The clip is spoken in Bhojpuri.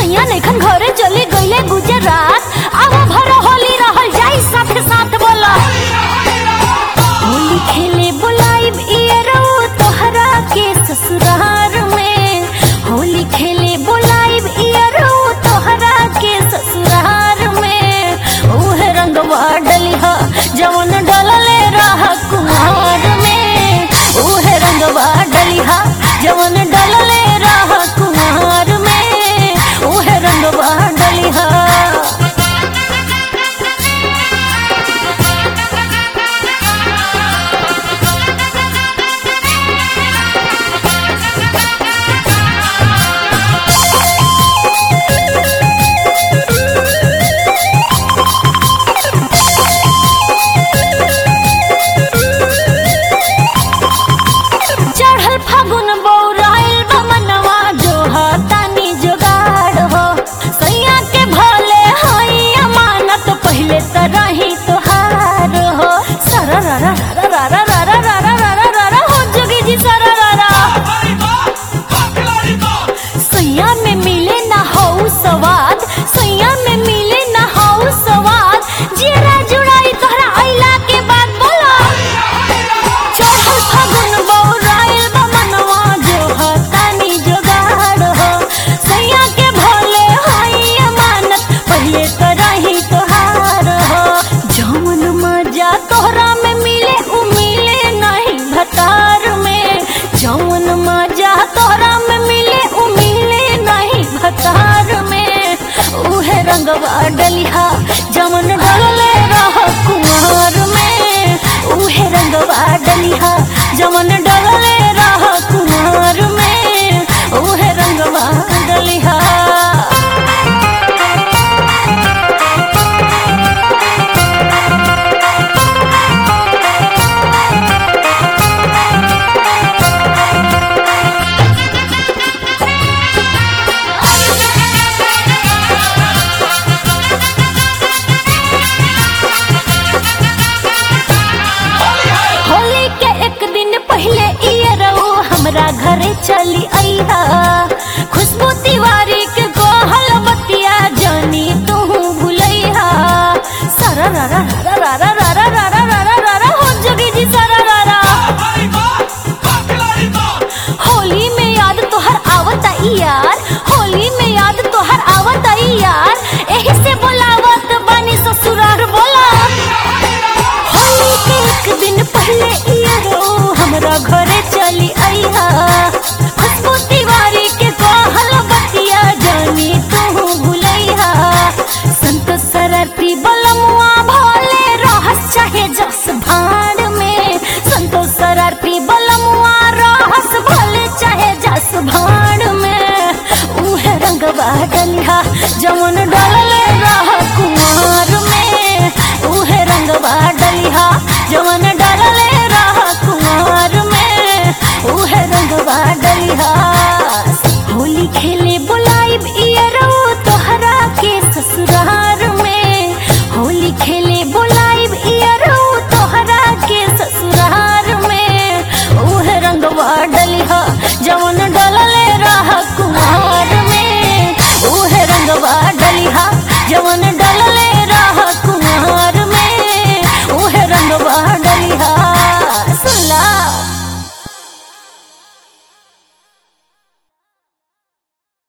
सैया नैखन घरे चले गईले गुजरात अब भर होली रहल जाई साथे साथ बोला होली खेले बुलाइब इयरो तोहरा के ससुरार में होली खेले बुलाइब इयरो तोहरा के ससुरार में उहे रंगवा डलिहा जवन डलले रह कुमार में उहे रंगवा डलिहा जवन डलले रह कुमार में उहे रंगवा डलिहा चढ़ल फागुन बौराइल बमनवा जो तानी जोगाड़ हो सैया के भले हई अमानत पहले त रही तोहार हो सरा रा रा रा रा रा रा रा रा रा रा रा रा रा हो जोगी जी सरा रा रा सैया में मिले ना हो स्वाद सैया में मिले ना हो स्वाद जेरा जुड़ाई तोहरा आइला के बाद बोला चढ़ल फागुन बौराइल बमनवा जो हतानी जोगाड़ हो सैया के भोले हई अमानत पहले तो रही तोहार हो जौन मजा तोहरा में मिले उ मिले नहीं भतार में जौन मजा तोहरा में मिले उ मिले नहीं भतार में उहे रंगवा डलिहा जमन डलले रह कुमार में उहे रंगवा डलिहा जमन डलले रह कुमार में उहे रंगवा डलिहा होली के एक दिन पहले इये रहो हमरा घरे चली अइहा खुशबू तिवारी के गोहल बतिया जानी तू भुलैहा सरा रा रा रा रा रा रा रा रा रा रा रा रा रा हो जोगी जी सरा रा रा होली में याद तोहर आवता यार होली में याद तोहर आवता यार एही से बोलावत बानी ससुरार बोला होली के एक दिन पहले इयरो हमरा घरे चली अइहा खुशबू तिवारी के कहल बतिया जानी तू भुलैहा संत सरती बलमुआ भोले रहस चाहे जस भाड़ में संत सरती बलमुआ रहस भले चाहे जस भाड़ में उहे रंगवा डलिहा जवन डलले रह कुमार में उहे रंगवा डलिहा जवन डलले रह कुमार में उहे रंगवा डलिहा होली खेले बुलाइब इयरो तोहरा के ससुरार में होली खेले बुलाइब इयरो तोहरा के ससुरार में उहे रंगवा डलिहा जवन डलले रह कुमार में उहे रंगवा डलिहा जवन डलले